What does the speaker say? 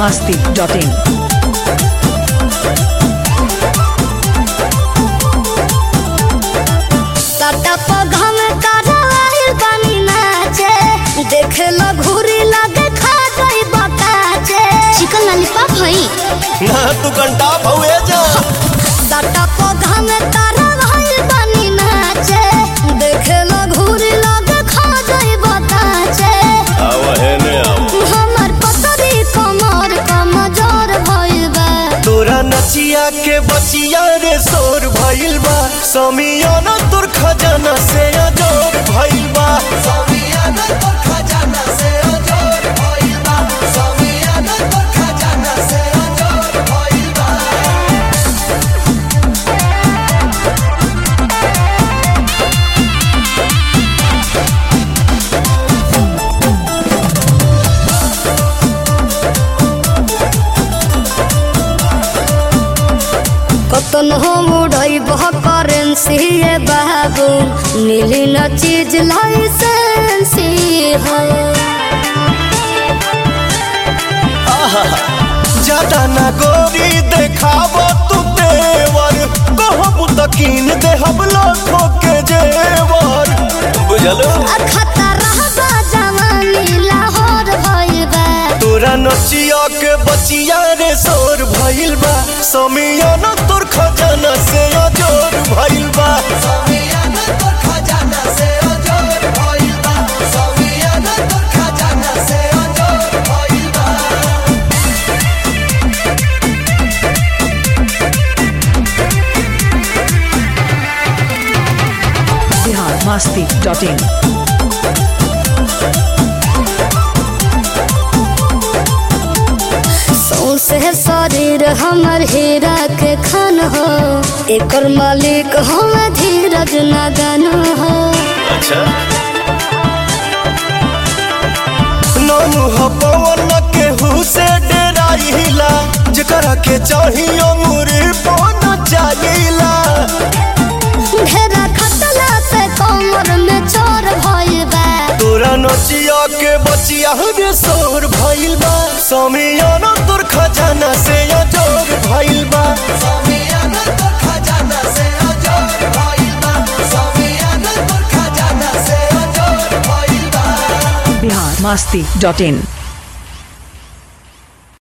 masti.in. Tata पौधा में कराइल बानी नाचे देखे लो घूरी लगे खा गई बताचे चिकन लॉलीपॉप हई ना तू घंटा भौए जा टाटा पौधा में कराइल बानी नाचे देखे लो घूरी लगे खा गई बताचे आव है ने आव हमर पतरी कमर कमजोर भइल बा तोरा नचिया के बचिया रे शोर भइल बा समियाना तोर खजाना से अजोर भइल बा समियाना तोर खजाना से अजोर भइल बा समियाना तोर खजाना से अजोर भइल बा कतन हो मुड़ई बह करेंसी ये बाबू मिली न चीज लाइसेंसी हो ज्यादा ना गोरी देखाब तू तेवर कहबू त कीन देहब लाखों के जेवर बुझलो आ खतरा बा जवानी लाहौर भइल बा तोरा नचिया के बचिया रे शोर भइल बा समियाना तोर खजाना से अजोर भइल बा समियाना तोर खजाना से अजोर भइल बा समियाना तोर खजाना से अजोर भइल बा Bihar masti.in. सौसे शरीर हमर हीरा के खन हो एकर मालिक हम धीरज नगन हो अच्छा नानू ह पवन के हुसे डेराइला जेकरा के चाहियो मुरी पवन चाहिला ढेरा खतला से कमर में चोर भइल बा तोरा नचिया के बचिया रे शोर भइल बा समियाना तोर खजाना से अजोर भइल बा समियाना तोर खजाना से अजोर भइल बा समियाना तोर खजाना से अजोर भइल बा Bihar masti.in.